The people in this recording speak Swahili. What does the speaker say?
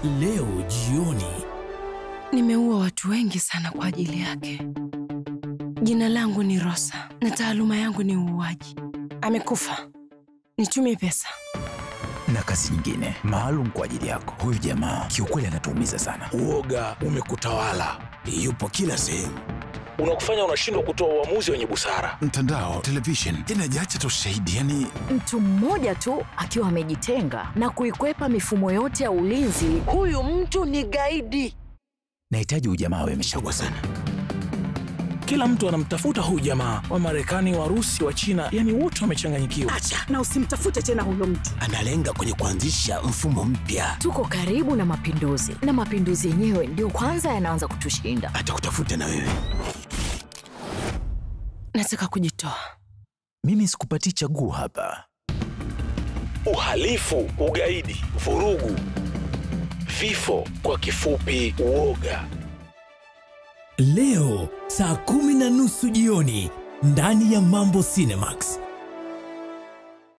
leo jioni. Nimeua watu wengi sana kwa ajili yake. Jina langu ni Rosa na taaluma yangu ni uuaji. Amekufa, nitumie pesa. na kazi nyingine maalum kwa ajili yako. Huyu jamaa kiukweli anatuumiza sana. Uoga umekutawala, yupo kila sehemu, unakufanya unashindwa kutoa uamuzi wenye busara. Mtandao, television inajacha tu shahidi, yani Mtu mmoja tu akiwa amejitenga na kuikwepa mifumo yote ya ulinzi, huyu mtu ni gaidi. Nahitaji huyu jamaa awe ameshagwa sana. Kila mtu anamtafuta huyu jamaa, wa Marekani, Warusi, wa China, yani wote wamechanganyikiwa. na usimtafute tena huyo mtu. Analenga kwenye kuanzisha mfumo mpya, Tuko karibu na mapinduzi, na mapinduzi yenyewe ndio kwanza yanaanza kutushinda. atakutafuta na wewe. Nataka kujitoa. Mimi sikupatii chaguo hapa. Uhalifu, ugaidi, vurugu, vifo, kwa kifupi uoga. Leo saa kumi na nusu jioni ndani ya Mambo Cinemax.